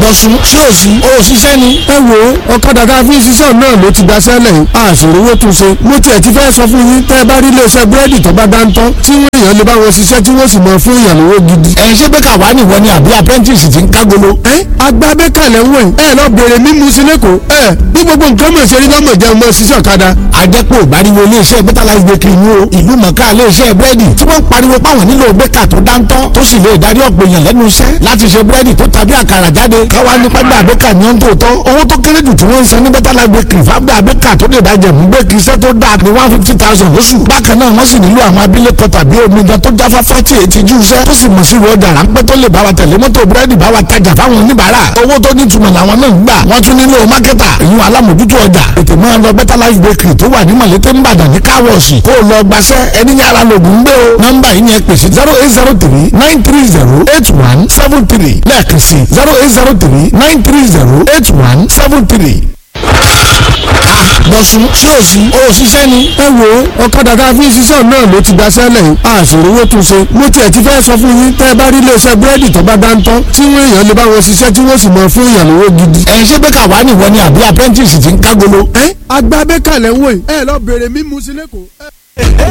bọ̀sùn ṣé o sì o ṣiṣẹ́ ni. ẹ wo ọ̀kadà tá a fi ń ṣiṣẹ́ náà ló ti gbaṣẹ́ lẹ̀ yìí àṣírí owó tún ṣe mo tiẹ̀ ti fẹ́ sọ fún yín tẹ́ ẹ bá rí iléeṣẹ́ búrẹ́dì tó bá dáńtọ́ tí wọ́n èèyàn lè bá wọn ṣiṣẹ́ tí wọ́n sì mọ fún èèyàn lówó gidi. ẹ̀ ṣé bẹ́ẹ̀ kà wá nìwọ ni àbí apprentice ti ń kágolo. ẹ agbá bẹ́kàlẹ̀ ń wẹ̀ ẹ lọ bèrè mímu sí lẹ́kọ̀ọ́ ẹ bí gbogbo nǹkan mọ̀ ṣe rí lọ́mọ jẹun mọ́ ṣiṣẹ́ ọ̀kadà. àjẹpọ̀ ìbáriwo iléeṣẹ́ better life bakery ni o ìlú mọ̀ká iléeṣẹ́ búrẹ́dì tí wọ́n ń pariwo páwọn nílò bẹ́kà tó dáńtọ́ tó sì lè darí ọ̀pọ̀ èèyàn lẹ́nu iṣẹ́ láti ṣe búrẹ́dì tó tàbí àkàrà jáde káwá ní pẹ́gbà bẹ́kà ní ọ́n tó tọ́ owó tó kéré jù tí wọ́n ń san ní better life bakery fábà bẹ́kà tó lè dájẹ̀ mú bẹ́kì iṣẹ́ tó dáa ní one fifty thousand lóṣù bákan náà wọ́n sì nílò àwọn abilékọ tàbí omidan tó jáfáfá tí èyí ti jú iṣẹ́ tó sì mọ̀ sí ìwọ́jà ráńpẹ́ tó lè bá wa tẹ̀lé mọ́tò búrẹ́dì bá wa tajà fáwọn oníbàárà owó tó nítumọ̀ làwọn náà ń gbà wọ́n tún nílò mákẹ́tà ìyún alámòjútó ọjà ètò máa lọ better life bakery tó wà ní mọ̀lẹ́tẹ̀ ńbàdàn ní káwọ̀ọ̀sì kó o lọ gbaṣẹ́ ẹni yàrá lògùn gbé o nọ́mbà yìí ni ẹ pèsè zero eight zero three nine three zero eight one seven three lẹ́ẹ̀kan sí zero eight zero three nine three zero eight one seven three bọ̀sùn ṣé o sì o ṣiṣẹ́ ni. ẹ wo ọ̀kadà tá a fi ń ṣiṣẹ́ náà ló ti gbaṣẹ́ lẹ̀ yìí àṣírí owó tún ṣe mo tiẹ̀ ti fẹ́ sọ fún yín tẹ́ ẹ bá rí iléeṣẹ́ búrẹ́dì tó bá dáńtọ́ tí wọ́n èèyàn lè bá wọn ṣiṣẹ́ tí wọ́n sì mọ fún èèyàn lówó gidi. ẹ̀ ṣé bẹ́ẹ̀ kà wá nìwọ ni àbí apprentice ti ń kágolo. ẹ agbá bẹ́kàlẹ̀ ń wò yìí ẹ lọ bèrè mímu sí lẹ́kọ̀ọ́.